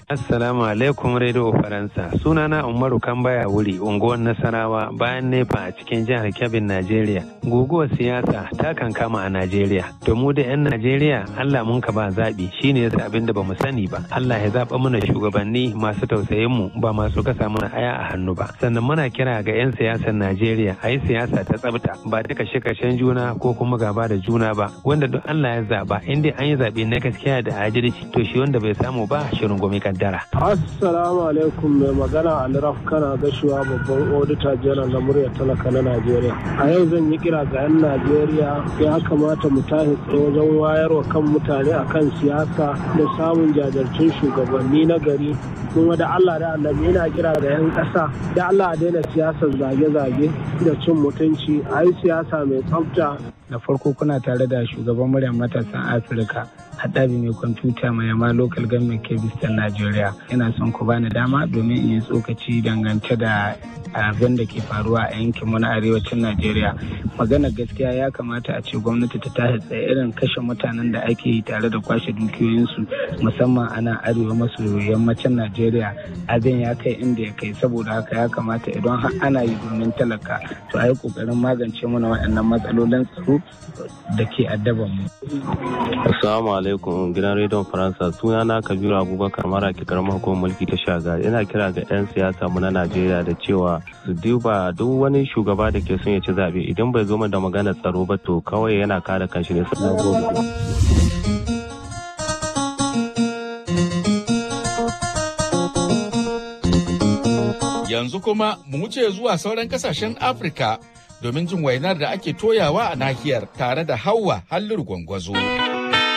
Assalamu alaikum Radio Faransa. Sunana Umaru Kambaya wuri unguwar Nasarawa bayan nefa a cikin jihar Kebbi, Najeriya. Guguwar siyasa ta kan kama a Najeriya. To mu da 'yan Najeriya Allah mun ka ba zaɓi shine yasa abin da bamu sani ba. Allah ya zaɓa mana shugabanni masu tausayin mu ba masu kasa mana aya a hannu ba. Sannan muna kira ga 'yan siyasar Najeriya a yi siyasa ta tsabta ba ta kashe-kashen juna ko kuma gaba da juna ba. Wanda duk Allah ya zaɓa in dai an yi zaɓe na gaskiya da adalci to shi wanda bai samu ba shirin gomi kaddara. Assalamu alaikum mai magana Alraf kana gashuwa babban odita janar na muryar talaka na Najeriya. A yau zan yi kira ga 'yan Najeriya ya kamata mu tashi tsaye wajen wayarwa kan mutane akan siyasa da samun jajirtun shugabanni na gari kuma da Allah da annabi yana kira ga 'yan ƙasa da Allah a daina siyasar zage-zage da cin mutunci a yi siyasa mai tsafta da farko kuna tare da shugaban muryar matasan afirka haɗabi mai kwamfuta mai yama local government kebistan najeriya ina son ku bani dama domin in yi tsokaci dangance da abin da ke faruwa a yankin mu na arewacin najeriya magana gaskiya ya kamata a ce gwamnati ta tashi tsaye irin kashe mutanen da ake yi tare da kwashe dukiyoyinsu musamman a nan arewa maso yammacin najeriya abin ya kai inda ya kai saboda haka ya kamata idan har ana yi domin talaka to a yi kokarin magance mana waɗannan matsalolin tsaro da ke addaban mu. Assalamu alaikum gidan rediyon Faransa suna na Kabiru Abubakar mara ke karamar hukumar mulki ta shaga ina kira ga 'yan siyasa mu na Najeriya da cewa su duba duk wani shugaba da ke son ya ci zaɓe idan bai zo da magana tsaro ba to kawai yana kare kanshi ne sannan gobe. Yanzu kuma mu wuce zuwa sauran kasashen Afirka domin jin wainar da ake toyawa a nahiyar tare da Hauwa Halliru Gwangwazo.